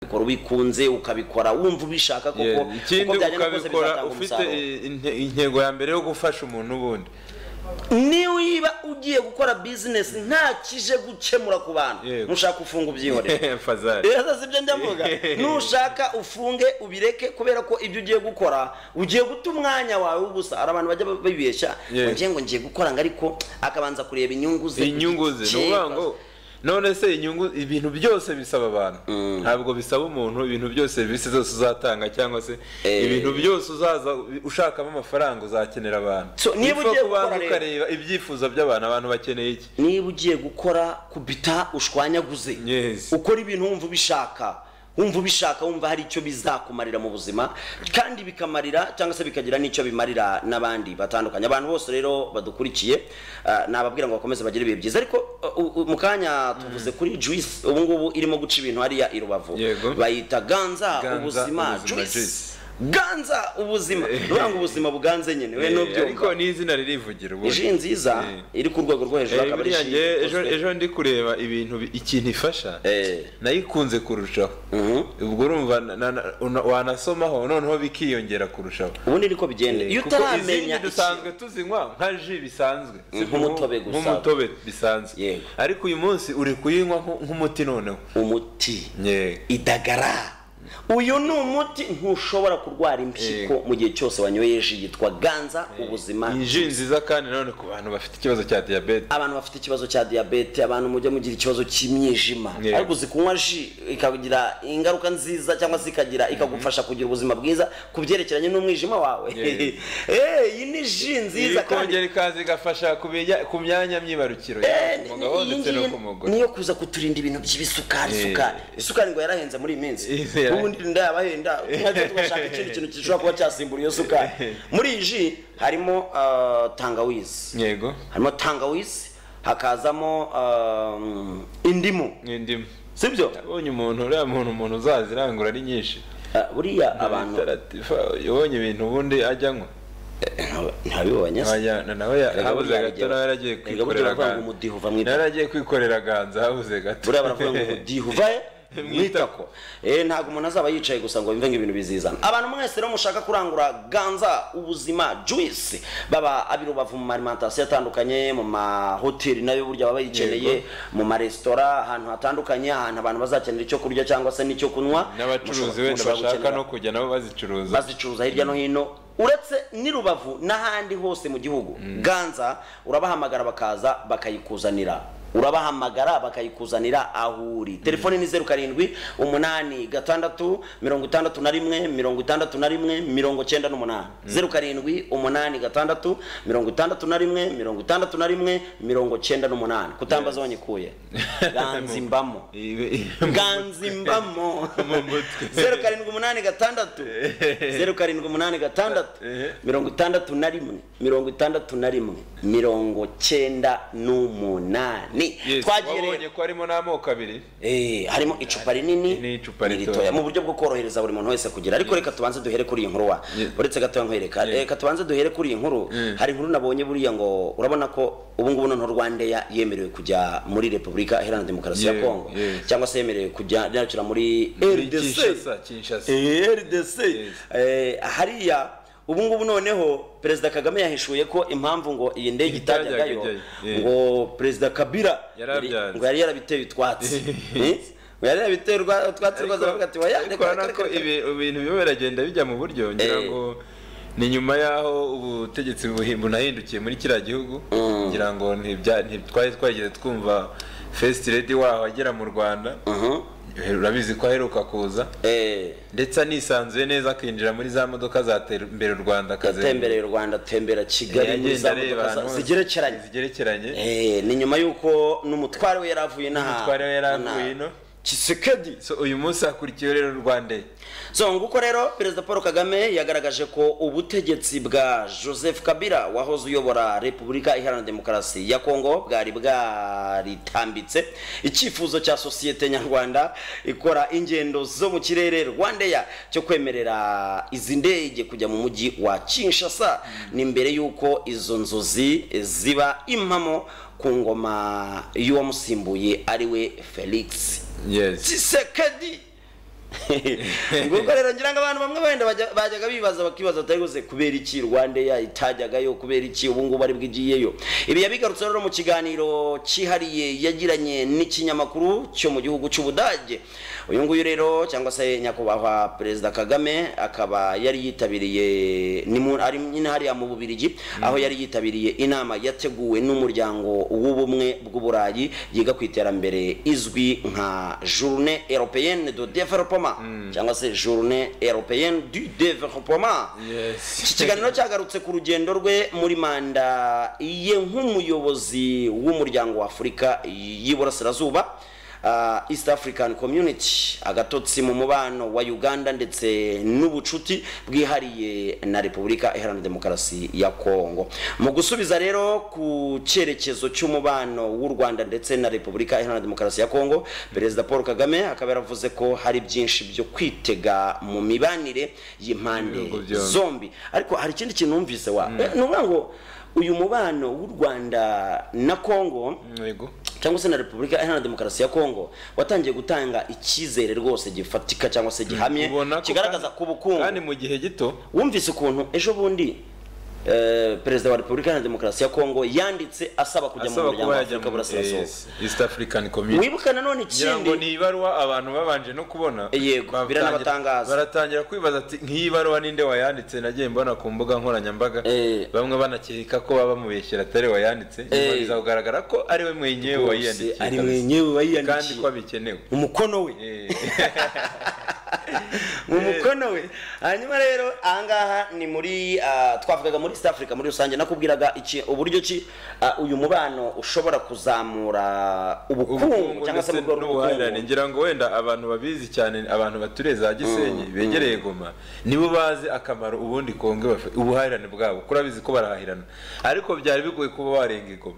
ukabikora ubikunze ukabikora wumva ubishaka koko ikindi ukabikora ufite inte- intego ya mbere yo gufasha umuntu ubundi niba ugiye gukora bizinesi nta kije gukemura ku bantu Yego. nushaka ufunga ubyihorera fazari rero sibyo njya mvuga nushaka ufunge ubireke kubera ko ibyo ugiye gukora ugiye guta umwanya wawe gusa hari abantu bajya bibeshya Yes. ngo ngiye ngo ngiye gukora ngo ariko akabanza kureba inyungu ze inyungu ze ni ukuvuga ngo none se inyungu ibintu byose bisaba abantu ntabwo bisaba umuntu ibintu byose serivisi zose uzatanga cyangwa se Eh. ibintu byose uzaza ushakamo amafaranga uzakenera abantu So, niba Ni ugiye gukora ukuvuga kubanza rero- ukareba ibyifuzo by'abantu abantu bakeneye iki niba ugiye gukora kubita ushwanyaguze Yes. ukora ibintu wumva ubishaka wumva ubishaka wumva hari icyo bizakumarira mu buzima kandi bikamarira cyangwa se bikagira n'icyo bimarira n'abandi batandukanye abantu bose rero badukurikiye ah, nababwira ngo bakomeze bagire ibihe byiza ariko ah, u- u- mu kanya tuvuze kuri juice ubu ngubu irimo guca ibintu hariya i rubavu Yego. bayita ganza Ganza, ubuzima ubuzima, juice juice. ganza ubuzima nuvuga ngo ubuzima buganze nyine we Eh, ariko nubyumva ni izina ririvugira ubundi ji nziza Eh. iri ku rwego rwo hejuru Eh, akaba ari buriya ji njye ejo ikozwe. ejo ndi kureba ibintu bi- ikintu ifasha Eh. nayikunze kurushaho Mhm. ubwo urumva na- na- na- una- wanasomaho noneho bikiyongera kurushaho ubundi niko bigenda iyo kuko utaramenya izindi iki- dusanzwe tuzinywa nka ji bisanzwe si Nk'umutobe nku- gusa. nk'umutobe bisanzwe Yego. ariko uyu munsi uri kuyinywa nku- nk'umuti noneho umuti Yego. idagara uyu ni umuti ntushobora kurwara impyiko mu gihe cyose wanyoye ji yitwa ganza ubuzima Ni ji nziza kandi nanone ku bantu bafite ikibazo cya diyabete abantu bafite ikibazo cya diyabete abantu mujya mugira ikibazo cy'imyijima Yego. ariko uzi kunywa ji ikagira ingaruka nziza cyangwa se ikagira ikagufasha kugira ubuzima bwiza ku byerekeranye n'umwijima wawe Yego. Eh, iyi ni ji nziza kandi ikongera ikaza igafasha ku bijya- ku myanya myibarukiro yaba ku mugabo iyi ndetse no ngiyi ku mugore niyo kuza kuturinda ibintu by'ibisukari Eh. isukari isukari ngo yarahenze muri iyi minsi Eh, yarahenze. ubundi nda yabahenda twajya tugashaka ikindi kintu gishobora kuba cyasimbura iyo sukari muri iyi ji harimo ah, tangawizi yego harimo tangawizi hakazamo ah, indimu n'indimu sibyo yabonye umuntu uriya muntu umuntu uzazirangura ari nyinshi Ah, buriya abantu Taratifa, yabonye ibintu ubundi ajyanywa ntabibonye se Abajyana nawe ya- Erega habuze buriya gato bijya- nawe yaragiye erega buriya kwikorera baravuga ngo ganza umudiho uva mu itaka. nawe yaragiye kwikorera ganza habuze gato buriya baravuga ngo umudiho uvahe mwitako eh ntabwo umuntu azaba yicaye gusa ngo yumve ngo ibintu bizizana abantu mwese rero mushaka kurangura ganza ubuzima juice baba abirubavu mu alimentation atandukanye mu mahoteli nayo burya baba bayikeneye mu maresitora ahantu hatandukanye ahantu abantu bazakenera icyo kurya cyangwa se n'icyo kunywa n'abacuruzi Mushobora- wenda mushobora bashaka gukenera- no kujya nabo bazicuruza bazicuruza hirya no hino uretse n'i rubavu n'ahandi hose mu gihugu ganza urabahamagara bakaza bakayikuzanira urabahamagara bakayikuzanira aho uri telefoni ni zeru karindwi umunani gatandatu mirongo itandatu na rimwe mirongo itandatu na rimwe mirongo cyenda n'umunani zeru karindwi umunani gatandatu mirongo itandatu na rimwe mirongo itandatu na rimwe mirongo cyenda n'umunani kutambaza wanyikuye ganza imbamo ganza imbamo mutwe. zeru karindwi umunani gatandatu zeru karindwi umunani gatandatu mirongo itandatu na rimwe mirongo itandatu na rimwe mirongo cyenda n'umunani twagiye twabonye rero ko harimo n'amoko abiri Eh, harimo icupa rinini n'icupa ritoya. n'iritoya. mu buryo bwo korohereza buri muntu wese kugira ariko reka tubanze duhere kuri iyi nkuru wa uretse gatoya nkwereka reka tubanze duhere kuri iyi nkuru hari inkuru nabonye buriya ngo urabona ko ubu ngubu noneho rwandeya yemerewe kujya muri repubulika iharanira demokarasi ya Yeah, kongo yeah. cyangwa se yemerewe kujya yakira muri Muri rdc Kinshasa, Kinshasa. Eh, rdc Eh, hariya ubu ngubu noneho perezida kagame yahishuye ko impamvu ngo iyi ndege Itajyaga itajyagayo ijyayo. Yeah. ngo perezida kabira Yari yari- abyanze. ngo yari yarabiteye utwatsi Eh? ngo yari yarabiteye urwa- utwatsi rwose aravuga ati "Oya, ariko reka- reka- urabona ko reka- ibi- ibintu biba biragenda bijya mu buryo ngira Eh. ngo ni nyuma y'aho ubutegetsi buhi- bunahindukiye muri kiriya gihugu ngira ngo ntibya- ntitwari twageze twumva fesiti redi waho agera mu rwanda Mhm. urabizi ko aheruka kuza Eh, ndetse anisanzuye neza akinjira muri za modoka zatera imbere u rwanda yatembereye u rwanda atembera kigali muri za modoka za- zigerekeranye zigerekeranye Eh, ni nyuma y'uko n'umutware we yari avuye n'aha N'umutware we yari avuye ino. kisekedi So, uyu munsi hakurikiyeho rero u rwanda so nguko rero perezida paul kagame yagaragaje ko ubutegetsi bwa joseph kabila wahoze uyobora repubulika iharanira demokarasi ya kongo bwari bwaritambitse icyifuzo cya sosiyete nyarwanda ikora ingendo zo mu kirere rwandeya cyo kwemerera izi ndege kujya mu mujyi wa kinshasa ni mbere y'uko izo nzozi ziba impamo ku ngoma y'uwamusimbuye ari we felix yes tshisekedi nguko rero ngira ngo abantu bamwe wenda bajya- bajyaga bibaza bakibaza batari guze kubera iki rwanda ya itajyagayo kubera iki ubu ngubu ari bwigiyeyo ibi yabigarutse rero mu kiganiro cyihariye yagiranye n'ikinyamakuru cyo mu gihugu cy'ubudage uyu nguyu rero cyangwa se nyakubahwa perezida kagame akaba yari yitabiriye ni mu- ari nyine hariya mu bubirigi aho yari yitabiriye inama yateguwe n'umuryango w'ubumwe bw'uburayi yiga ku iterambere izwi nka journée européenne de développement cyangwa se journée européenne du développement Yes. iki kiganiro cyagarutse ku rugendo rwe muri manda ye nk'umuyobozi w'umuryango wa afurika y'iburasirazuba ah, east african community agatotsi mu mubano wa uganda ndetse n'ubucuti bwihariye na repubulika iharanira demokarasi ya kongo mu gusubiza rero ku cyerekezo cy'umubano w'u rwanda ndetse na repubulika iharanira demokarasi ya kongo perezida paul kagame akaba yaravuze ko hari byinshi byo kwitega mu mibanire y'impande Ibihugu byombi. zombi zombi ariko hari ikindi kintu numvise wa Eh, ni ukuvuga ngo uyu mubano w'u rwanda na kongo Yego. cyangwa se na repubulika iharanira demokarasi ya kongo watangiye gutanga icyizere rwose gifatika cyangwa se gihamye Ubona ko kigaragaza kandi- ku bukungu kandi mu gihe gito wumvise ukuntu ejo bundi eh, perezida wa repubulika iharanira demokarasi ya kongo yanditse asaba kujya mu asaba muryango kuba wa yajya afurika mu burasirazuba yes, East African Community wibuka nanone ngira ngo ikindi ni ibaruwa abantu babanje no kubona Yego, Batangira- biranabatangaza. baratangira kwibaza ati nk'iyi baruwa ninde wayanditse nagiye mbona ku mbuga nkoranyambaga Eh. bamwe banakeka ko baba bamubeshyera atari we wayanditse nyuma Eh. bizagaragara ko ari we mwenyewe wayiyandikiye ari kabisa. mwenyewe kandi ko wayiyandikiye abikenewe umukono we Eh. mu mukono we hanyuma rero ahangaha ni muri ah, twavugaga muri east africa muri rusange nakubwiraga iki uburyo ki ah, uyu mubano ushobora kuzamura ubukungu ubukungu cyangga se ndetse mu rwego n'ubuhahirane rw'ubukungu ngira ngo wenda abantu babizi cyane abantu baturiye za gisenyi begereye goma nibo bazi akamaro ubundi kongo bafite ubuhahirane bwabo kuri abizi ko barahahirana ariko byari bigoye kuba warenga igoma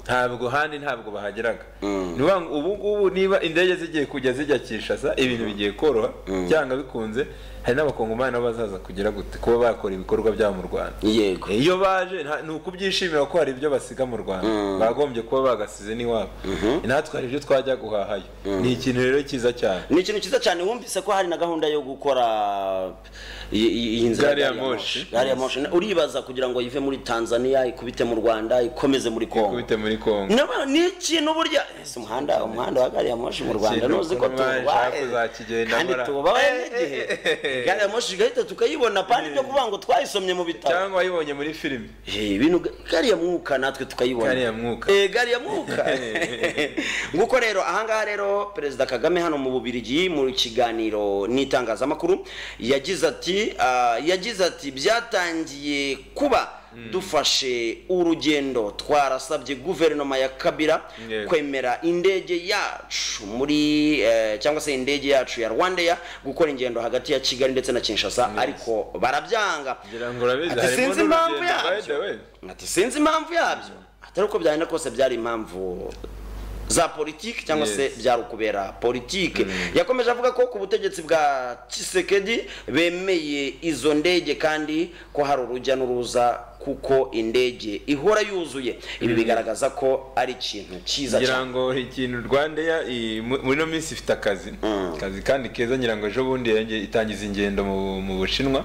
ntabwo handi ntabwo bahageraga ni ukuvuga ngo ubu ngubu niba indege zigiye kujya zijya kinshasa ibintu bigiye koroha cyangwa bikunze hari n'abakongomani nabo bazaza kugira gute kuba bakora ibikorwa byabo mu rwanda yego iyo baje nta- ni ukubyishimira ko hari ibyo basiga mu rwanda bagombye kuba bagasize n'iwabo natwe hari ibyo twajya guhahayo ni ikintu rero cyiza cyane ni ikintu cyiza cyane wumvise ko hari na gahunda yo gukora i- i- iyi nzira Gari ya ya moshi. gari ya moshi uribaza kugira ngo ive muri tanzania ikubite mu rwanda ikomeze muri kongo kubite muri kongo Naba- ni ikintu burya ese umuhanda umuhanda wa gari ya moshi mu rwanda Ikintu nuzi ko ukuntu mwaje tubaye kuzakigenda kandi mura- tubabaye n'igihe gari ya moshi igahita tukayibona pandi byo kuvuga ngo twayisomye mu bitabo cyangwa wayibonye muri filime Eh, ibintu gari ya mwuka natwe tukayibona Gari ya mwuka. Eh, gari ya mwuka nguko rero ahangaha rero perezida kagame hano mu bubirigi mu kiganiro n'itangazamakuru yagize ati ah, yagize ati byatangiye kuba dufashe urugendo twarasabye guverinoma ya kabira Yego. kwemera indege yacu muri eh, cyangwa se indege yacu ya rwandeya gukora ingendo hagati ya kigali ndetse na kinshasa ariko barabyanga ngira ngo urabizi Ati harimo sinzi impamvu n'urugendo, by yabyo. the way. ati sinzi impamvu yabyo atari uko byagenda kose byari impamvu za politiki cyangwa se Yes. byari ukubera politiki yakomeje avuga ko ku butegetsi bwa Tshisekedi bemeye izo ndege kandi ko hari urujya n'uruza kuko indege ihora yuzuye ibi bigaragaza ko ari ikintu cyiza ngira cyane ngo ikintu rwanda ya i- mu- muri ino minsi ifite akazi akazi kandi keza ngira ngo ejo bundi yongeye- itangiza ingendo mu- mu bushinwa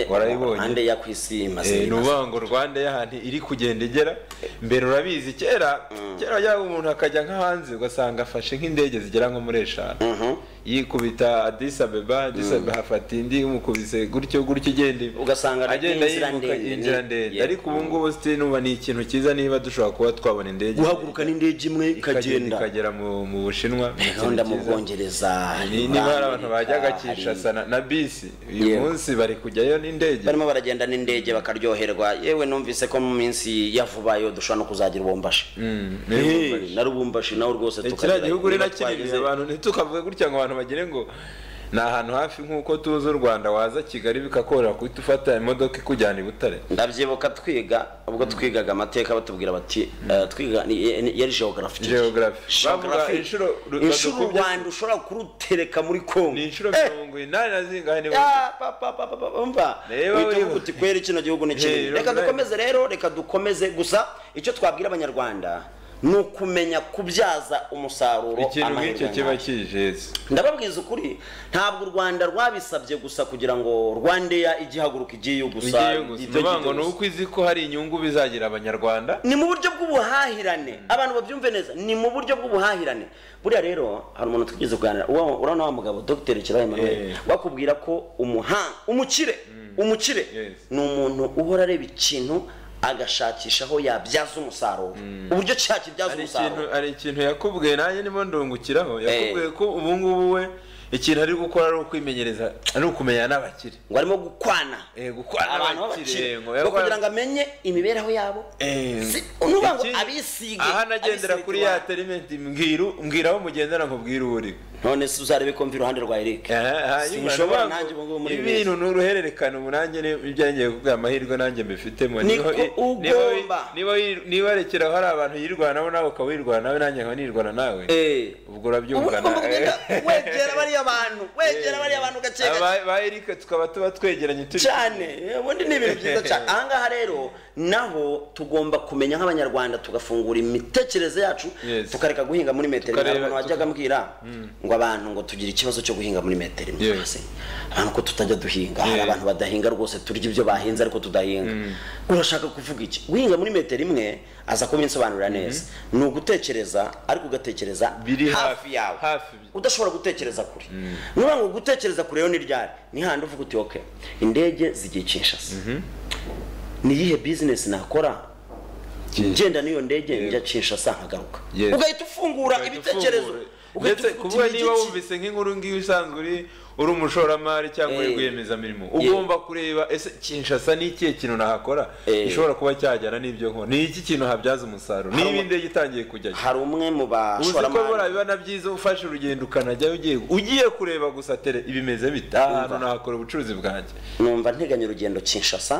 warayibonye ande ya ku isi imaze Eh, ni imaze- ukuvuga ngo rwanda y'ahantu iri kugenda igera mbere urabizi kera kera yaba umuntu akajya nka hanze ugasanga afashe nk'indege zigera nko muri eshanu yikubita adisa beba adisa beba hafata indi umukubise gutyo gutyo igenda Ugasanga ni agenda inzira yibuka ndende. inzira ndende Yeah. ariko ubu ngubu sitinumva ni ikintu cyiza niba dushobora kuba twabona indege guhaguruka n'indege imwe ikagenda ikagenda ikagera mu mu bushinwa ni ikintu gahunda mu cyiza. bwongereza Ni- muri niba hari abantu Amerika, bajyaga hari- kinshasa na- na bisi uyu Yeah. munsi bari kujyayo n'indege barimo baragenda n'indege bakaryoherwa yewe numvise ko mu minsi ya vuba yo dushobora no kuzagira ubumbashi Mm, ni ububasha. Eh, na rubumbashi nawe rwose kiriya tukagira gihugu rero ibibazo kinini twagize. abantu ntitukavuge gutya ngo abantu bagire ngo ni ahantu hafi nk'uko tuzi u rwanda waza kigali bikakoroha kuhita ufata imodoka ikujyana i butare ndabyibuka twiga ubwo twigaga amateka batubwira bati eh, twiga ni- ni- yari geography Geography. Bavuga inshuro ru- inshuro u badukubye- rwanda ushobora kurutereka muri kongo ni inshuro mirongo inani na zingahe niba Ya, pa, pa, pa, pa, pa, umva Reba uhita wibuka. uvuga uti kwera kino gihugu ni kinini Hey, reka reba. dukomeze rero reka dukomeze gusa icyo twabwira abanyarwanda ni ukumenya kubyaza umusaruro ikintu nk'icyo amahirwe kiba nk'ayo. kijeze ndababwiza ukuri ntabwo u rwanda rwabisabye gusa kugira ngo rwandeya igihaguruka igiyeyo gusa igiye gusa ibyo ngo gito ni gusa. uko izi ko hari inyungu bizagira abanyarwanda ni mu buryo bw'ubuhahirane abantu babyumve neza ni mu buryo bw'ubuhahirane buriya rero hari umuntu twigeze kuganira wa- urabona wa mugabo dr kirayi manuel Eh. bakubwira ko umuhanga umukire umukire Yes. ni umuntu uhora areba ikintu agashakisha aho yabyaza umusaruro uburyo cya kibyaza hari ikintu umusaruro hari ikintu yakubwiye nanjye nimo ndungukiraho yakubwiye ko ubu ngubu we ikintu ari gukora ari ukwimenyereza ari ukumenya n'abakire ngo arimo gukwana Eh, gukwana abantu n'abakire, b'abakire ngo ngo yakora- kugira ngo amenye imibereho yabo Eh, Si- nuvuga ngo iki- abisige aha nagendera abisige kuri iwabo. ya terimenti mbwiru mbwira aho mugendana ngo mbwire uwo uri none se uzarebe ko mva iruhande rwa eric Sinshobora nanjye ubu ngubu muri iyi ibintu ni uruhererekane ubu nanjye ni- ibyo ngiye kubwira amahirwe nanjye mbifitemo Niko Niho- i- niba wi- ugomba. niba wi- niba rekeraho hari abantu yirwana nabo nawe ukaba wirwana nawe nanjye nkaba nirwana nawe Eh. ubwo ubu urabyumva ni ngombwa kugenda na- wegera bariya bantu wegera bariya bantu gake gake Aba- ba Eric tukaba tuba twegeranye turi cyane ubundi ni ibintu byiza cyane ahangaha rero naho tugomba kumenya nk'abanyarwanda tugafungura imitekerereze yacu Yes. tukareka guhinga muri metero imwe Tukareba- hari umuntu wajyaga ambwira ngo abantu ngo tugire ikibazo cyo guhinga muri metero imwe Yes. hasi abantu ko tutajya duhinga hari Yeah. abantu badahinga rwose turya ibyo bahinze ariko tudahinga urashaka kuvuga iki guhinga muri metero imwe aza kubinsobanurira neza ni ugutekereza ariko ugatekereza hafi Biri hafi- yawe hafi. udashobora gutekereza kure niba ngo gutekereza kure rero ni ryari ni handi uvuga uti oke indege zigiye kinshasa ni iyihe bizinesi nakora Yes. ngenda n'iyo ndege Yego. njya kinshasa nkagaruka Yes. ugahita ufungura ibitekerezo ugahita ndetse uvuga uti kuvuga ni niba iki? wumvise nk'inkuru ngiyo usanzwe uri uri umushoramari cyangwa uri Eh. rwiyemezamirimo ugomba kureba ese kinshasa ni ikihe kintu nahakora Eh. gishobora kuba cyajyana n'ibyo nkora ni iki kintu habyaza umusaruro niba umu- indege itangiye kujyayo hari umwe mu uzi ko bora bashoramari biba na byiza ufashe urugendo ukanajyayo ugiye ugiye kureba gusa tere ibimeze bite aha hantu nahakora ubucuruzi bwanjye numva nteganya urugendo kinshasa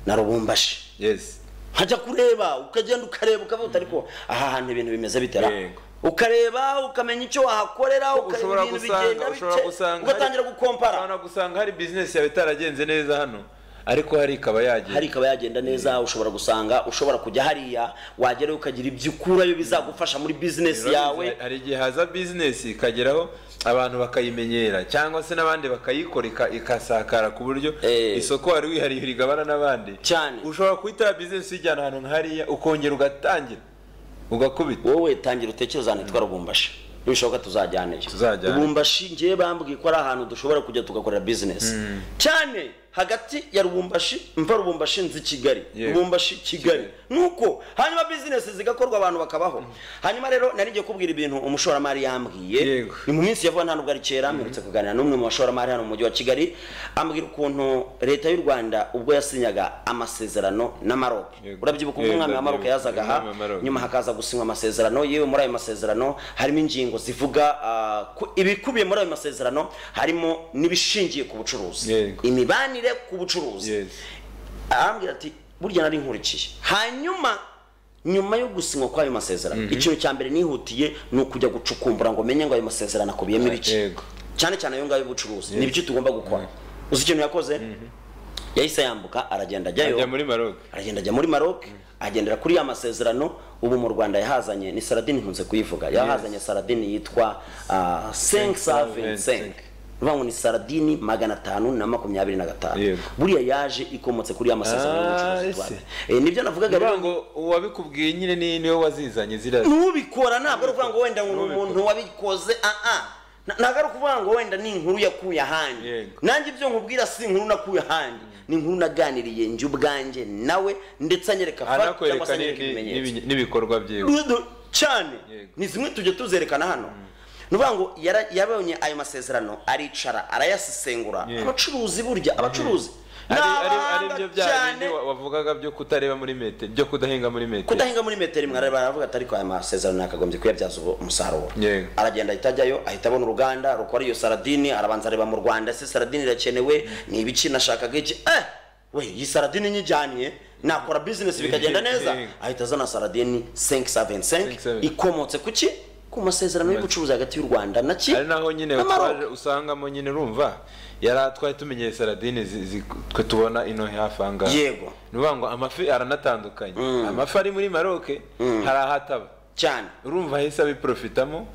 na rubumbashi yesi nkajya kureba ukagenda ukareba ukavuga ariko aha hantu ibintu bimeze bitera Yego. ukareba ukamenya icyo wahakorera ukareba ushobora ibintu gusanga bigenda ushobora bike gusanga ugatangira gukompara ushobora gusanga hari bizinesi yawe itaragenze neza hano ariko hari ikaba yagenda hari ikaba yagenda neza ushobora gusanga ushobora kujya hariya wagerayo ukagira ibyo ukurayo bizagufasha muri bizinesi yawe Hari- hari igihe haza bizinesi ikageraho abantu bakayimenyera cyangwa se n'abandi bakayikora ika- ikasakara ku buryo Eh. isoko wari wihariye urigabana n'abandi Cyane. ushobora guhita bizinesi uyijyana ahantu nk'hariya ukongera ugatangira ugakubita wowe tangira utekereza ahantu hitwa rubumbashi nibishoboka tuzajyaneyo Tuzajyane. rubumbashi ngewe bambwiye ko ari ahantu dushobora kujya tugakorera bizinesi cyane hagati ya rubumbashi mva rubumbashi nzi kigali Yego. rubumbashi kigali nuko hanyuma bizinesi zigakorwa abantu bakabaho hanyuma rero nari ngiye kubwira ibintu umushoramari yambwiye Yego. ni mu minsi ya vuba nta nubwo ari kera mperutse kuganira n'umwe mu bashoramari hano mu mujyi wa kigali ambwira ukuntu leta y'u rwanda ubwo yasinyaga amasezerano na maroc Yego. urabyibuka ubwo Yego, umwami wa maroc ndabyibuka. yazaga aha Umwami wa Maroc. nyuma hakaza gusinywa amasezerano yewe muri ayo masezerano harimo ingingo zivuga ah, ku- ibikubiye muri ayo masezerano harimo n'ibishingiye ku bucuruzi Yego. imibanire ku bucuruzi Yes. arambwira ati burya nari nkurikiye hanyuma nyuma yo gusinywa kw'ayo masezerano ikintu cya mbere nihutiye ni ukujya gucukumbura ngo menye ngo ayo masezerano akubiyemo ibiki Yego. cyane cyane ayo ngayo y'ubucuruzi ni byo tugomba gukora uzi ikintu yakoze yahise yambuka aragenda ajyayo ajya muri maroke aragenda ajya muri Maroc agendera kuri ya masezerano ubu mu Rwanda yahazanye ni Saladin nkunze kuyivuga yahazanye Saladin yitwa ah, 525 uvuga ngo ni Saladin magana atanu na makumyabiri na gatanu Yego. buriya yaje ikomotse kuri ya masezerano Ah, y'ubucuruzi ese. twari Eh, nibyo navugaga uvuga rero ngo uwabikubwiye nyine ni niwe wazizanye ziriya n'ubikora ntabwo ari ukuvuga ngo wenda ngo ni N'ubikora. umuntu wabikoze ah ah Na- ntabwo ari ukuvuga ngo wenda ni inkuru yakuye ahandi Yego. nanjye ibyo nkubwira si inkuru nakuye ahandi ni inkuru naganiriye njye ubwanjye nawe ndetse anyereka fact cyangwa se hanakwereka anyereka ibimenyetso n'ibikorwa byiwe Rudo cyane Yego. ni zimwe tujya tuzerekana hano ni ukuvuga ngo yara- yabonye ayo masezerano aricara arayasesengura Yego. abacuruzi burya abacuruzi ni ari ari- ari abahanga byo bya cyane bindi wa- wavugaga byo kutareba muri metero byo kudahinga muri metero kudahinga muri metero imwe arareba aravuga ati ariko aya masezerano nakagombye kuyabyaza ubu- umusaruro Yego. aragenda ahita ajyayo ahita abona uruganda rukora iyo saradini arabanza areba mu rwanda ese saradini irakenewe ni ibiki nashakaga iki eh we iyi saradini nyijyanye nakora bizinesi bikagenda neza Yego. ahita azana saradini 575 575. ikomotse ku ki ku masezerano y'ubucuruzi hagati y'u rwanda na ki ari naho nyine na Maroc. twaje usangamo nyine urumva yari atwaye tumenyeye saradine zi- zi- twe tubona ino hafi aha ngaha Yego. ni ukuvuga ngo amafi aranatandukanye amafi ari muri maroke hari aho ataba cyane urumva ahise abiprofitamo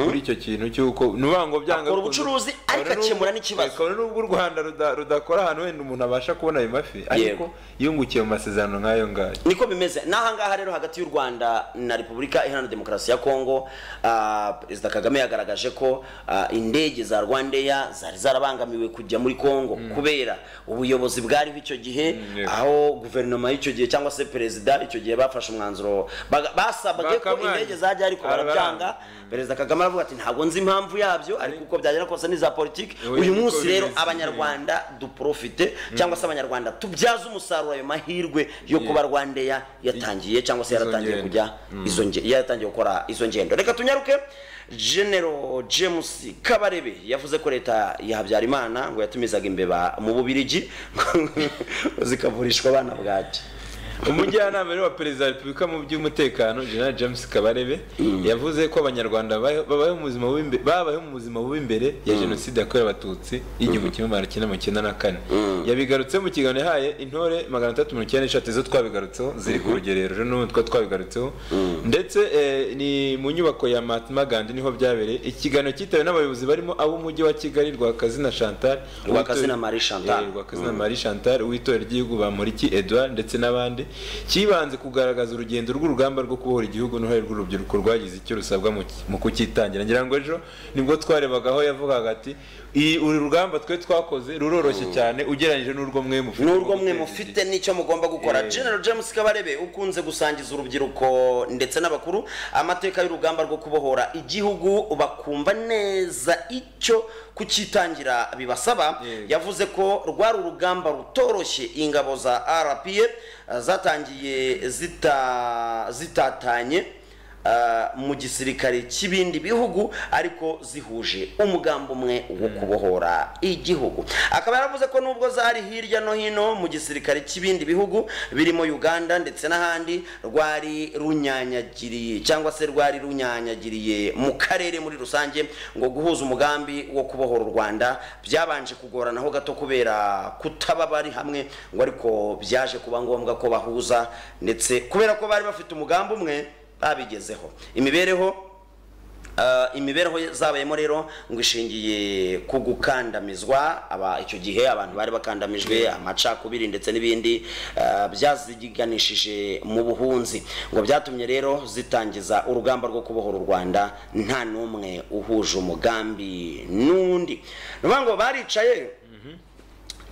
kuri icyo kintu cy'uko nubango byanga Akora ubucuruzi, ariko akemura n'ikibazo. kabone n'ubwo u rwanda ruda- rudakora ahantu wenda umuntu abasha kubona ayo mafi ariko yungukiye mu masezerano nk'ayo ngayo niko bimeze n'ahangaha rero hagati y'u rwanda na repubulika iharanira demokarasi ya kongo ah, perezida kagame yagaragaje ko ah, indege za rwandeya zari zarabangamiwe kujya muri kongo kubera ubuyobozi bwariho icyo gihe yego. aho guverinoma y'icyo gihe cyangwa se perezida icyo gihe bafashe umwanzuro baga- basabwe ko Bakamwanya. indege zajya ariko Arabaranga. barabyanga perezida kagame aravuga ati ntabwo nzi impamvu yabyo ariko uko byagera kose ni za politiki Oya, uyu niko munsi rero bimeze. abanyarwanda Rwanda duprofite cyangwa se abanyarwanda tubyaze umusaruro ayo mahirwe yo kuba rwandeya yatangiye cyangwa se Izo yaratangiye ngendo. kujya izo nge- yaratangiye gukora izo ngendo reka tunyaruke General James Kabarebe yavuze ko leta ya Habyarimana ngo yatumizaga imbeba mu Bubirigi ngo zikavurishwa abana bwaki umujyanama rero wa perezida wa repubulika mu by'umutekano general james kabarebe yavuze ko abanyarwanda babayeho babayeho mu buzima bubi- babayeho mu buzima bubi imbere ya jenoside yakorewe abatutsi y'igihumbi kimwe magana cyenda mirongo icyenda na kane yabigarutse mu kiganiro yahaye intore magana atatu mirongo icyenda n'eshatu zo twabigarutseho ziri ku rugerero rero n'ubu twa twabigarutseho ndetse eh, ni mu nyubako ya Mahatma Gandhi niho byabereye ikiganiro cyitawe n'abayobozi barimo ab'umujyi wa kigali rwakazina chantal Rwakazina Marie Chantal. Eh, Rwakazina Marie Chantal w'itorero ry'igihugu Bamporiki Edouard ndetse n'abandi kibanze kugaragaza urugendo rw'urugamba rwo kubohora igihugu n'uruhare rw'urubyiruko rwagize icyo rusabwa mu ki- mu kucyitangira ngira ngo ejo nibwo twarebaga aho yavugaga ati "Iyi- uru rugamba twe twakoze ruroroshye cyane ugereranyije n'urwo mwe mufite n'urwo mwe mufite n'icyo mugomba gukora Eh. General James Kabarebe ukunze gusangiza urubyiruko ndetse n'abakuru amateka y'urugamba rwo kubohora igihugu bakumva neza icyo kukitangira bibasaba Yego. yavuze ko rwari urugamba rutoroshye ingabo za RPF eh, zatangiye zita zitatanye eh, mu gisirikare cy'ibindi bihugu ariko zihuje umugambi umwe wo kubohora igihugu akaba yaravuze ko nubwo zari hirya no hino mu gisirikare cy'ibindi bihugu birimo Uganda ndetse n'ahandi rwari runyanyagiriye cyangwa se rwari runyanyagiriye mu karere muri rusange ngo guhuza umugambi wo kubohora u Rwanda byabanje kugoranaho gato kubera kutaba bari hamwe ngo ariko byaje kuba ngombwa ko bahuza ndetse kubera ko bari bafite umugambi umwe babigezeho imibereho Ah, imibereho zabayemo rero ngo ishingiye ku gukandamizwa aba icyo gihe abantu bari bakandamijwe amacakubiri ndetse n'ibindi ah, byaziganishije mu buhunzi ngo byatumye rero zitangiza urugamba rwo kubohora u Rwanda nta n'umwe uhuje umugambi n'undi ni ukuvuga ngo baricaye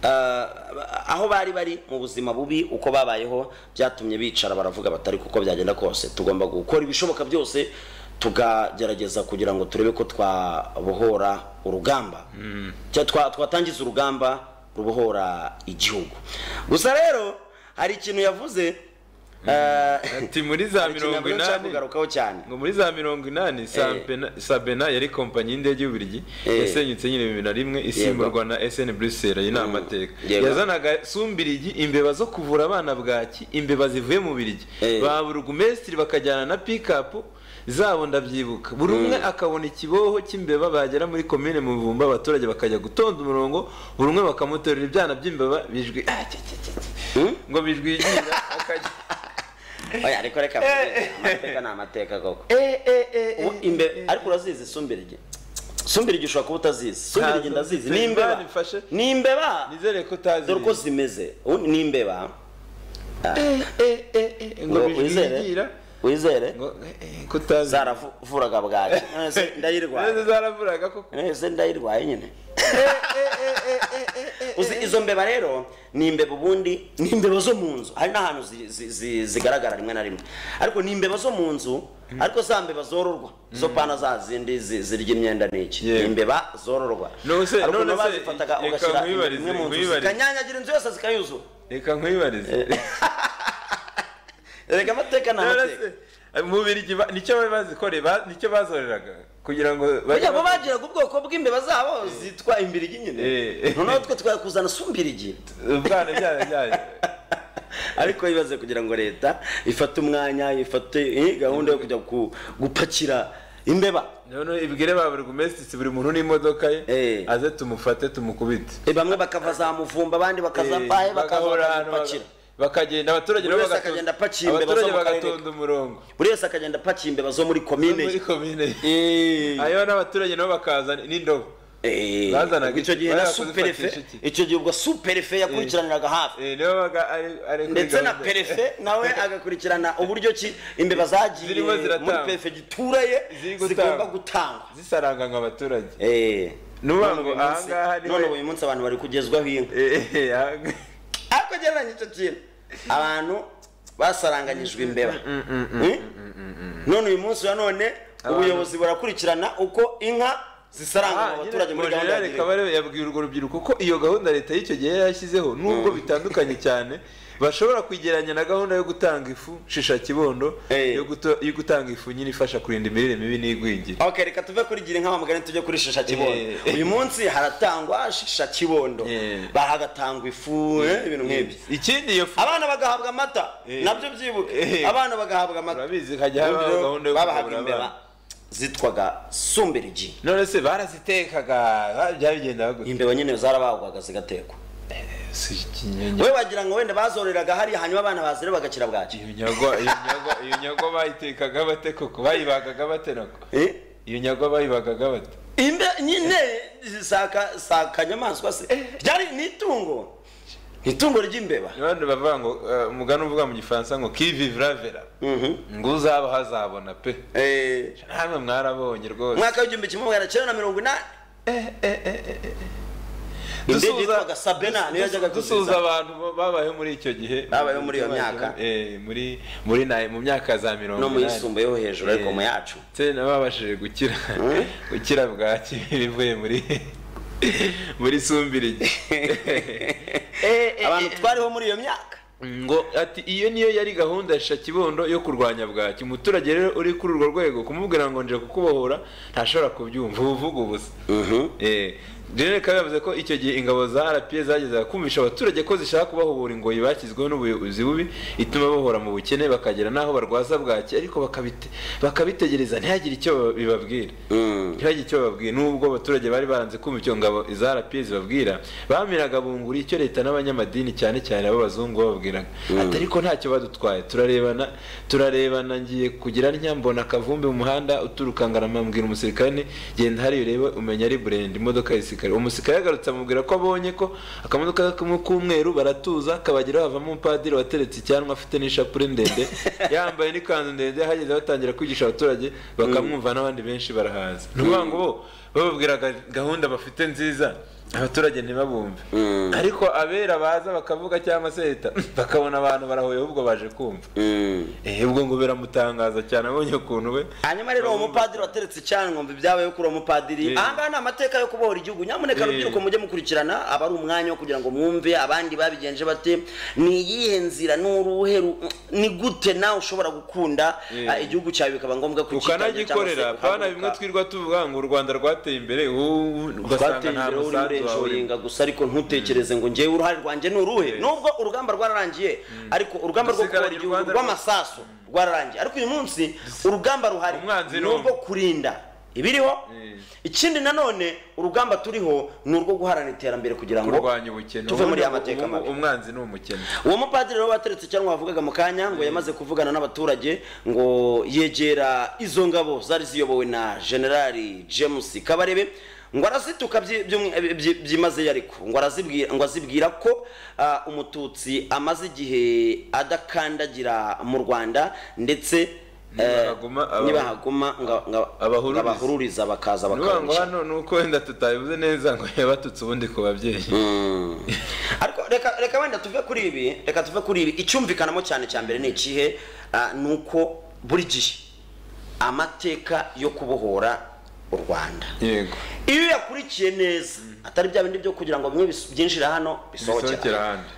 Ah, aho bari bari mu buzima bubi uko babayeho byatumye bicara baravuga batari kuko byagenda kose tugomba gukora ibishoboka byose tukagerageza kugira ngo turebe ko twabohora urugamba Cya- twa- twatangiza urugamba rubohora igihugu gusa rero hari ikintu yavuze ah, ati muri za hari ikintu mirongo yavuze nshaka inani kugarukaho cyane ngo muri za mirongo inani Sampena- sabena yari kompanyi y'indege y'ubirigi Eh. yasenyutse nyine bibiri na rimwe isimburwa na sn bruxelles iyi ni amateka Yego. yazanaga sumbirigi imbeba zo kuvura abana bwaki imbeba zivuye mu birigi Eh. ba burugumesitiri bakajyana na pikapu zabo ndabyibuka buri umwe akabona ikiboho cy'imbeba bagera muri komine muvumba abaturage bakajya gutonda umurongo buri umwe bakamuterura ibyana by'imbeba bijwi ah, cye, cye, cye, cye. ngo bijwigira akajya Oya, ariko reka mvuge, amateka ni amateka koko Ubu imbe- ariko urazizi sumbirige sumbirige ushobora kuba utazizi sumbirige Ntazo. ndazizi Nzeri, ni imbeba Imana imfashe. ni imbeba nizere ko utazi dore uko zimeze Ubu ni imbeba ngo ngo bijwigira wizere wizere ngo eh, eh, ko utazi zaravuraga bwaki none se None ndayirwaye zaravuraga ko none se ndayirwaye nyine uzi izo mbeba rero ni imbeba ubundi ni imbeba zo mu nzu hari n'ahantu zi- zi- zi- zigaragara rimwe na rimwe ariko ni imbeba zo mu nzu ariko za mbeba zororwa izo pana za zindi zi- zirya imyenda n'iki ni Yewe. imbeba zororwa None se- ariko none nabo se, bazifataga reka ugashyira nkwibarize, imwe mu nzu nkwibarize. zikanyanyagira inzu yose zikayuzura reka nkwibarize erega amateka ni None amateka se, mu birigi ba- nicyo bari bazikoreye ba- nicyo bazoreraga kugira ngo bajye kugira ngo ba- bagiraga ubwoko bw'imbeba zabo zitwa imbirigi nyine Eh. noneho twe twakuzana sumbirigi ubwana byayo byayo ariko bibaze kugira ngo leta ifate umwanya ifate eh, gahunda yo kujya ku- gupakira imbeba none ibwire ba buri gumesitisi buri muntu n'imodoka ye Eh. aze tumufate tumukubite Eh, bamwe bakava za muvumba abandi bakaza Eh, pahe bakaza bagahora ahantu bakazipakira baga- bakagenda abaturage Buri nabo wese bagato- akagenda apakiye imbeba abaturage zo mu karere bagatonda umurongo buri wese akagenda apakiye imbeba zo muri komine ye muri komine Eh. hanyuma n'abaturage nabo bakaza n'indobo Eh, Bazanaga icyo gihe na barakoze superefe ifatisha iki? icyo gihe ubwo superefe yakurikiraniraga hafi Eh, nibo baga ari ari kuri ndetse na gahunda. perefe nawe agakurikirana uburyo ki imbeba zagiye Zirimo ziratangwa. muri perefegitura ye Ziri gutangwa. zigomba gutangwa zisaranganga abaturage Eh. N'uvuga None ngo uyu munsi- ahangaha niwe- none uyu munsi abantu bari kugezwaho inka Eh, eh, ahanga- ariko gereranya icyo kintu abantu basaranganyijwe imbeba Mm? none uyu munsi wa none ubuyobozi burakurikirana uko inka zisaranganywa Ah, abaturage muri nyine gahunda ya General girinka Kabarebe yabwiye urwo rubyiruko ko iyo gahunda leta y'icyo gihe yari yashyizeho nubwo bitandukanye cyane bashobora kwigeranya na gahunda yo gutanga ifu shisha kibondo Eh. yo, guto- yo gutanga ifu nyine ifasha kurinda imirire mibi n'igwingira Okay, reka tuve kuri gira inka bamugani tujye kuri shisha kibondo. Eh. Uyu munsi haratangwa shisha kibondo. Eh. Bahagatangwa ifu, eh, ibintu nk'ibyo. ikindi iyo fu Abana bagahabwa amata, Eh. nabyo byibuke. Eh. Abana bagahabwa amata. urabizi hajya habaho Uburyo gahunda yo babahaga kugaburira imbeba abana. zitwaga sumberigi. none se barazitekaga ah, byabigenda gute Imbeba nyine zarabagwaga zigatekwa. Si ikinyanya- We wagira ngo wenda bazoreraga hariya hanyuma abana bazire bagakira bwaki. iyo nyagwa iyo nyagwa iyo nyagwa bayitekaga bate koko bayibagaga bate nako Eh? iyo nyagwa bayibagaga bate Imbe nyine zisaka sakanyamaswa se. Ryari ni itungo. Itungo ry'imbeba. abandi bavuga ngo eh, umugani uvuga mu gifaransa ngo qui vivra verra Mhm. ngo uzaba hazabona pe Eh. namwe mwarabonye rwose umwaka w'igihumbi kimwe magana cyenda na mirongo inani Dusuhuza- indege yitwaga Sabena niyo yajyaga dusuhuza kuziza abantu ba- babayeho muri icyo gihe Babayeho muri iyo myaka. Eh, muri muri na- mu myaka za mirongo no mu yisumbuyeho hejuru ariko Eh. mu yacu ndetse nababashije gukira gukira bwa kibiri ivuye muri muri sumbirigi abantu twariho muri iyo myaka ngo ati iyo niyo yari gahunda ya Shakibondo yo kurwanya bwaki umuturage rero uri kuri urwo rwego kumubwira ngo nje kukubohora ntashobora kubyumva uba uvuga ubusa Eh, General Kabe yavuze ko icyo gihe ingabo za RPA zagezaga kumvisha abaturage ko zishaka kubahobora ingoyi bakizweho n'ubuyobozi bubi ituma bahora mu bukene bakagera n'aho barwaza bwaki ariko bakabite- bakabitegereza ntihagire icyo ba- bibabwira ntihagire icyo bababwira nubwo abaturage bari baranze kumva icyo ngabo za RPA zibabwira bamiraga bunguri icyo leta n'abanyamadini cyane cyane ab'abazungu bababwiraga ati ariko ntacyo badutwaye turarebana turarebana ngiye kugira ntya mbona akavumbi mu muhanda uturuka ngarama mbwira umusirikare nti, genda hariya urebe umenya ari burende imodoka y'isikari umusirikare yagarutse amubwira ko abonye ko akamodoka kamwe k'umweru baratuza kabageraho havamo umupadiri wateretse icyanwa afite n'ishapure ndende yambaye n'ikanzu ndende hageze batangira kwigisha abaturage bakamwumva n'abandi benshi barahaza ni ukuvuga ngo bo bababwiraga gahunda bafite nziza abaturage ntibabumve ariko abera baza bakavuga cyangwa se leta bakabona abantu barahoye ahubwo baje kumva Eh, ubwo ngo biramutangaza cyane abonye ukuntu we hanyuma rero uwo mupadiri wateretse icyankombe ibyabayeho kuri uwo mupadiri Eh. ahangaha ni amateka yo kubohora igihugu nyamuneka Eh. rubyiruko mujye mukurikirana aba ari umwanya wo kugira ngo mwumve abandi babigenje bate ni iyihe nzira n'uruhe ru- ni gute nawe ushobora gukunda Eh. ah, igihugu cyawe bikaba ngombwa kucyitabira cyangwa se ukanagikorera pana ukahaguruka. bimwe twirwa tuvuga ngo u rwanda rwateye imbere ubu ugasanga twateye nta imbere wowe n'urenje musanzu wawe urenga gusa ariko ntutekereze ngo ngewe uruhare rwanjye ni uruhe nubwo urugamba rwararangiye ariko urugamba rwo kubohora Dusigaranye u igihugu Rwanda rw'amasasu rwararangiye ariko uyu munsi urugamba ruhari Umwanzi ni nubwo umwe. kurinda ibiriho ikindi nanone urugamba turiho ni urwo guharanira iterambere kugira ngo kurwanya ubukene tuve muri Ubundi ya mateka ubu- mabi umwanzi ni umukene uwo mupadiri rero wateretse cyangwa wavugaga mu kanya ngo yamaze kuvugana n'abaturage ngo yegera izo ngabo zari ziyobowe na generali james kabarebe ngo arazituka byi- by'umwi- eh, byi- byimazeyo ariko ngo arazibwira ngo azibwira ko ah, umututsi amaze igihe adakandagira mu rwanda ndetse eh, Nibahaguma aba- nibahaguma nga- nga- Abahururiza. abahururiza bakaza nuvuga ngo bakabisha hano ni uko wenda tutabivuze neza ngo yabatutse ubundi ku babyeyi ariko reka reka wenda tuve kuri ibi reka tuve kuri ibi icyumvikanamo cyane cya mbere ni ikihe Ah, ni uko buri gihe amateka yo kubohora u rwanda yego iyo uyakurikiye neza atari bya bindi byo kugira ngo bimwe bis- byinjira hano bisohokera bisohokera ahandi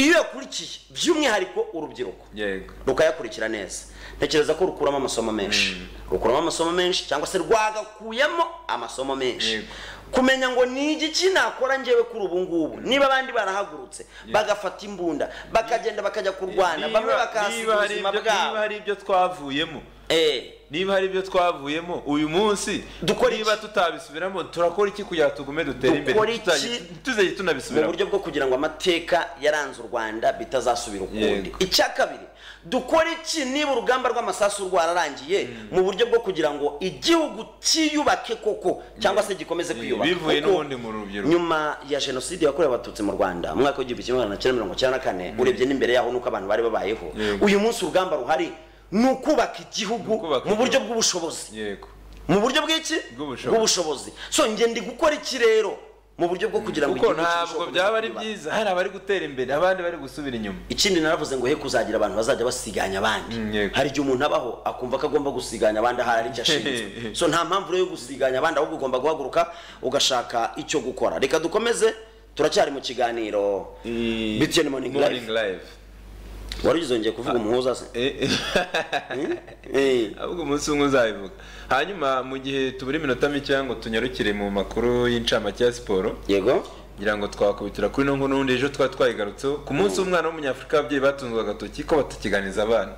iyo uyakurikiye by'umwihariko urubyiruko yego rukayakurikira neza ntekereza ko rukuramo amasomo menshi rukuramo amasomo menshi cyangwa se rwagakuyemo amasomo menshi Yego. kumenya ngo ni igiki nakora njyewe kuri ubu ngubu niba abandi barahagurutse bagafata imbunda bakagenda bakajya kurwana bamwe Niba- bakahasiga niba hari ubuzima ibyo- niba bwabo hari ibyo twavuyemo eh niba hari ibyo twavuyemo uyu munsi Dukora niba iki? tutabisubiramo turakora iki kugira ngo tugume dutere imbere Dukora iki? tutazajya- tuzajye mu tunabisubiramo buryo bwo kugira ngo amateka yaranze u rwanda bitazasubira ukundi Yego. icya kabiri dukora iki niba urugamba rw'amasasu rwararangiye mu buryo bwo kugira ngo igihugu cyiyubake koko cyangwa se gikomeze kwiyubaka bivuye Kuko n'ubundi mu rubyiruko nyuma ya jenoside yakorewe abatutsi mu rwanda mu mwaka w'igihumbi kimwe magana cyenda mirongo cyenda na kane urebye n'imbere yaho nuko abantu bari babayeho Yego. uyu munsi urugamba ruhari ni ukubaka igihugu ukubaka mu buryo igihugu. bw'ubushobozi yego mu buryo bw'iki Bw'ubushobozi. bw'ubushobozi so njye ndi gukora iki rero mu buryo bwo kugira ngo kuko igihugu ntabwo kirusheho byaba ari gukomeza kwiyubaka. byiza hari abari gutera imbere abandi bari gusubira inyuma ikindi naravuze ngo he kuzagira abantu bazajya basiganya abandi Mm, yego. hari igihe umuntu abaho akumva ko agomba gusiganya abandi ahari icyo ashinzwe so nta mpamvu rero yo gusiganya abandi ahubwo ugomba guhaguruka ugashaka icyo gukora reka dukomeze turacyari mu kiganiro bitiyo ni morning Morning life live wari uzongeye kuvuga umuhuza se Eh, eh. Hmm? Eh. ahubwo umunsi umwe uzabivuga hanyuma mu gihe tubura iminota mikeya ngo tunyarukire mu makuru y'incamake ya siporo yego ngira ngo twakubitira kuri no nkuru ejo twari twayigarutseho ku munsi w'umwana w'umunyafurika ababyeyi batunzwe agatoki ko batakiganiza abana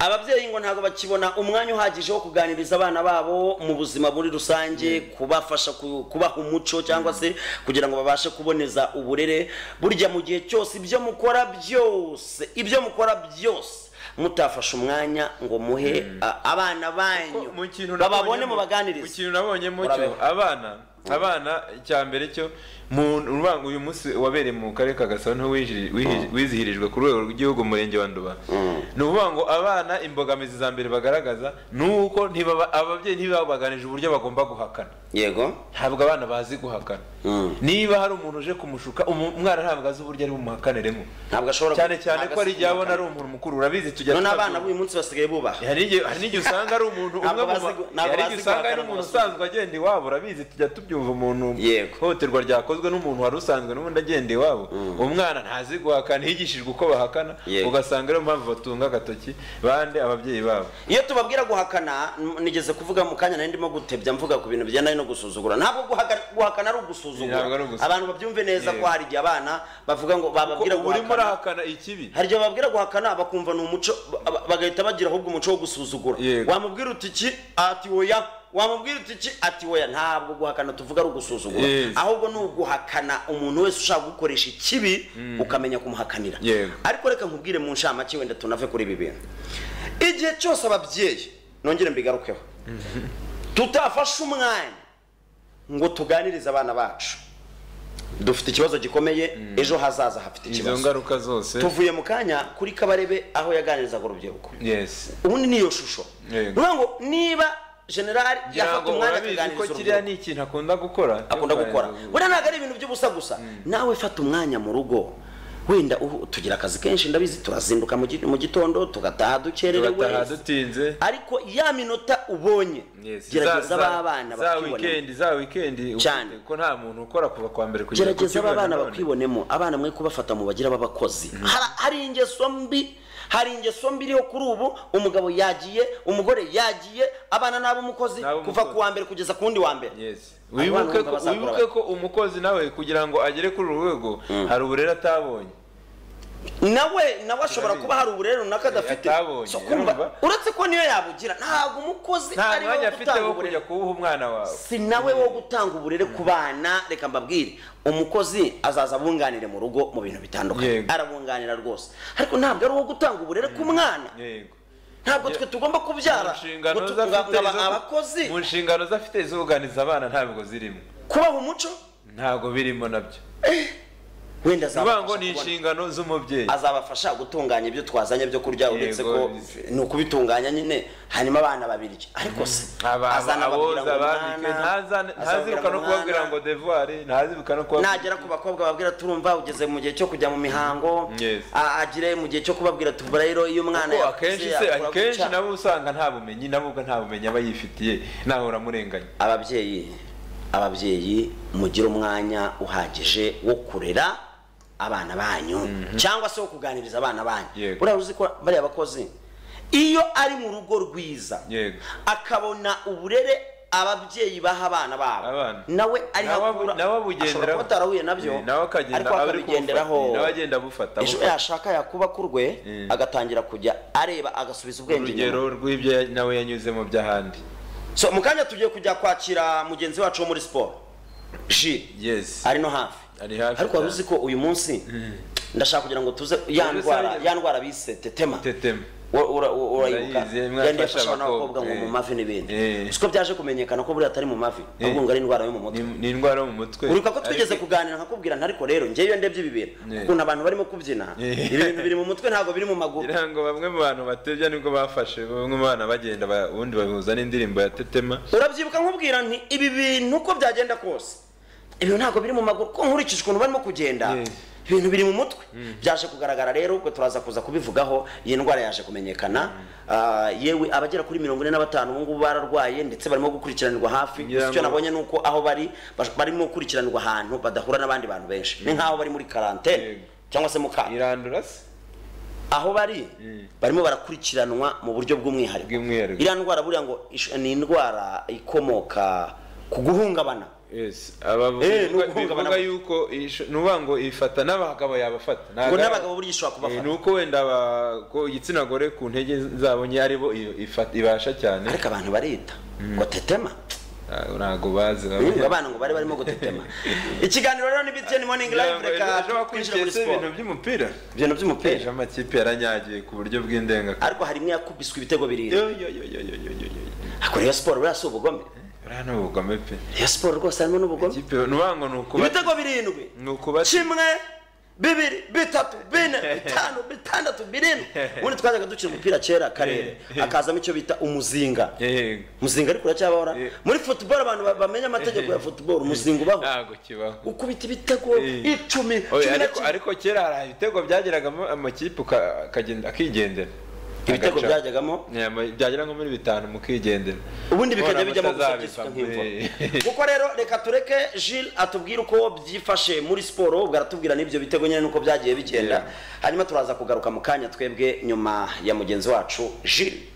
ababyeyi ngo ntabwo bakibona umwanya uhagije wo kuganiriza abana babo mu buzima muri rusange kubafasha ku- kubaha umuco cyangwa se kugira ngo babashe kuboneza uburere burya mu gihe cyose ibyo mukora byose ibyo mukora byose mutafashe umwanya ngo muhe a- abana banyu Ko mu kintu bababone nabonyemo- mu mu baganirize kintu nabonyemo cyo Urabeho. abana abana icya mbere cyo mu- urumva uyu munsi wabereye mu karere ka gasabo niho wiji- wiji- wizihirijwe ku rwego rw'igihugu umurenge wa nduba ni ukuvuga ngo abana imbogamizi za mbere bagaragaza ni uko ntibaba- ababyeyi ntibabaganije uburyo bagomba guhakana yego ntabwo abana bazi guhakana Mm. niba hari umuntu uje kumushuka umu- umwana ntabwo azi uburyo ari bumuhakaneremo ntabwo ashobora cyane cyane ko hari igihe abona ari ari umuntu mukuru urabizi tujya none tutabwira- abana b'uyu munsi basigaye bubaha hari igihe hari n'igihe usanga ari umuntu Ntabwo umwe mu bazi ma- gu- ntabwo hari bazi igihe usanga ari guhakana umuntu mu basore. usanzwe agenda iwabo urabizi tujya tubyumva umuntu Yego. ihohoterwa ryakozwe n'umuntu wari usanzwe n'ubundi agenda iwabo umwana ntazi guhakana yigishijwe uko bahakana Yego. ugasanga ariyo mpamvu batunga agatoki bande ababyeyi babo iyo tubabwira guhakana n- nigeze kuvuga mu kanya nari ndimo gutebya mvuga ku bintu bijyana no gusuzugura ntabwo guhaga- guhakana ari ugusuzugura Ntabwo ari ugusuzugura. abantu babyumve neza Yego. ko hari igihe abana bavuga ngo bababwira Kuko urimo guhakana urahakana ikibi hari igihe bababwira guhakana bakumva ni umuco ba- ba- bagahita bagira ahubwo umuco wo gusuzugura Yego. wamubwira uti iki ati oya wamubwira uti iki ati oya ntabwo guhakana tuvuga ari ugusuzugura Yes. ahubwo ni uguhakana umuntu wese ushaka gukoresha ikibi ukamenya kumuhakanira Yego. ariko reka nkubwire mu nshamake wenda tunave kuri ibi bintu igihe cyose ababyeyi nongere mbigarukeho tutafashe umwanya ngo tuganirize abana bacu dufite ikibazo gikomeye ejo hazaza hafite izo ikibazo ngaruka zose tuvuye mu kanya kuri kabarebe aho yaganirizaga urubyiruko yes ubundi niyo shusho Yego. Ni ukuvuga ngo niba generali ngira yafata ngo umwanya urabizi ko akaganiriza kiriya urubyiruko ni ikintu akunda gukora akunda Yo gukora kuganiriza buriya ntabwo ari ibintu by'ubusa gusa nawe fata umwanya mu rugo wenda uhu- tugira akazi kenshi ndabizi turazinduka mu gi- mu gitaha tugataha dukererewe turataha dutinze ariko ya minota ubonye Yes, gerageza za- ba za- bana za bakibonamo weekend za weekend Cyane. ufite ko nta muntu ukora kuva kwa mbere kugera ku gerageza aba cyumweru bana none. bakwibonemo abana mwe kubafata mu bagira b'abakozi Hara- hari ingeso mbi hari ingeso mbi iriho kuri ubu umugabo yagiye umugore yagiye abana n'ab'umukozi N'ab'umukozi. kuva ku wa mbere kugeza ku wundi wa mbere Yes. Abana Wibuke bumva ko bazakura wibuke ko umukozi nawe kugira ngo agere kuri uru rwego hari uburere atabonye nawe nawe ashobora kuba hari uburere runaka adafite atabonye, So, kumva, urumva? uretse ko niyo yabugira ntabwo umukozi nta ari we mwanya wo afite gutanga wo uburere kujya kuwuha umwana wawe si nawe wo gutanga uburere ku bana reka mbabwire umukozi azaza abunganire mu rugo mu bintu bitandukanye Yego. arabunganira rwose ariko ntabwo ari uwo gutanga uburere ku mwana yego ntabwo twe tugomba kubyara Mu nshingano ngo tu- ze afite ngo aba- zo- abakozi mu nshingano ze afite izuganiza abana ntabwo zirimo kubaha umuco ntabwo birimo nabyo wenda vuga ngo ni azabafasha kubona- inshingano z'umubyeyi azabafasha gutunganya ibyo twazanye byo kurya uretse Yego, ko bizi. ni ukubitunganya nyine hanyuma abana babirya ariko se Aba- azana ababwira aboza ngo ababike, mwana, ntazane- azabwira ntaziruka no ngo kubabwira mwana, ngo devuwari ntaziruka no kubabwira nagera ku bakobwa babwira turumva ugeze mu gihe cyo kujya mu mihango Yes. a- agire mu gihe cyo kubabwira tuvura rero iyo umwana Kuko yakuze, akenshi se akura akenshi gutya." nabo usanga nta bumenyi nabwo nta bumenyi aba yifitiye nawe uramurenganya ababyeyi ababyeyi mugire umwanya uhagije wo kurera abana banyu cyangwa se wo kuganiriza abana banyu Yego. buriya uzi ko bariya bakozi iyo ari mu rugo rwiza Yego. akabona uburere ababyeyi baha abana babo Abana. nawe ariho nawe abu- akura nawe abugenderaho ashobora kuba atarahuye nabyo Eh, nawe akagenda ariko abari akabigenderaho kubufatira, nawe agenda abufata ejo abufata. yashaka yakuba ku rwe Eh. agatangira kujya areba agasubiza ubwenge inyuma urugero rw'ibyo ya- nawe yanyuzemo by'ahandi so mu kanya tugiye kujya kwakira mugenzi wacu wo muri siporo jiri yes ari no hafi ari hafi ariko wari cyane. uzi ko uyu munsi ndashaka kugira ngo tuze ya Ubu ndwara rusange- ya ndwara bise tetema tetema Ura- ura- ura- urayibuka Ndayizi, mwafasha yandi yafasha n'abakobwa ngo abakobwa, mu eh. mavi n'ibindi Eh. siko byaje kumenyekana ko buriya atari mu mavi ahubwo ngo ari indwara yo mu mutwe Ni- ni indwara yo mu mutwe uribuka ko twigeze Ariko- kuganira nkakubwira nti ariko rero njyewe iyo ndebye ibi bintu Eh. ukuntu abantu barimo kubyina Eh. ibi bintu biri mu mutwe ntabwo biri mu maguru ngira ngo bamwe mu bantu batebya nibwo bafashe bamwe mu bana bagenda ba- ubundi babihuza n'indirimbo ya tetema urabyibuka nkubwira nti ibi bintu uko byagenda kose ibintu ntabwo biri mu maguru ko nkurikije ukuntu barimo kugenda Yes. ibintu biri mu mutwe byaje kugaragara rero ubwo turaza kuza kubivugaho iyi ndwara yaje kumenyekana Ah, yewe abagera kuri mirongo ine na batanu ubu ngubu bararwaye ndetse barimo gukurikiranirwa hafi Ngira gusa icyo ngo- nabonye ni uko aho bari bash- barimo gukurikiranirwa ahantu badahura n'abandi bantu benshi ni nk'aho bari muri karantene Yego. cyangwa se mu kato irandura se aho bari barimo barakurikiranwa mu buryo bw'umwihariko Bw'umwihariko. iriya ndwara buriya ngo ish- ni indwara ikomoka ku guhungabana yes abavuga Eh, ni ukuvuga bivuga abana- yuko isho- ni ukuvuga ngo ifata n'abagabo yabafata ngo n'abagabo burya ishobora Eh, kubafata ni uko wenda aba- ko igitsina gore ku ntege zabo nke ari bo iyo ifata- ibasha cyane ariko abantu barita ngo tetema Ah, ntabwo bazi ngo abana ngo bari barimo gutetema ikiganiro rero ni BTN morning live reka ashobora twinjire muri kwinjira siporo ibintu by'umupira ibintu ejo by'umupira amakipe yaranyagiye ku buryo bw'indengakamere ariko hari imwe yakubiswe ibitego birindwi yo yo yo yo yo yo yo yo ariko rero siporo buriya si ubugome uriya ni ubugome pe iyo siporo rwose harimo n'ubugome ikipe nubango ni ukuba ibitego birindwi ni ukuba kimwe bibiri bitatu bine bitanu bitandatu birindwi ubundi twajyaga dukina umupira kera karere akazamo icyo bita umuzinga yego umuzinga ariko uracyabahora Eh. muri football abantu ba- bamenya amategeko ya football umuzinga ubaho ntabwo kibaho ukubita ibitego Eh. icumi Oya, cumi na ariko kimwe ariko kera hari ibitego byageragamo amakipe uka- akagenda akigendera ibitego Agaca. byajyagamo Yeah, ama- byagera nko muri bitanu mukigendera ubundi bikajya None bijyamo gusa byiswe mutazabivamo. nk'imvura Eh. kuko rero reka tureke Gilles atubwire uko byifashe muri siporo ubwo aratubwira n'ibyo bitego nyine n'uko byagiye bigenda Yeah. hanyuma turaza kugaruka mu kanya twebwe nyuma ya mugenzi wacu Gilles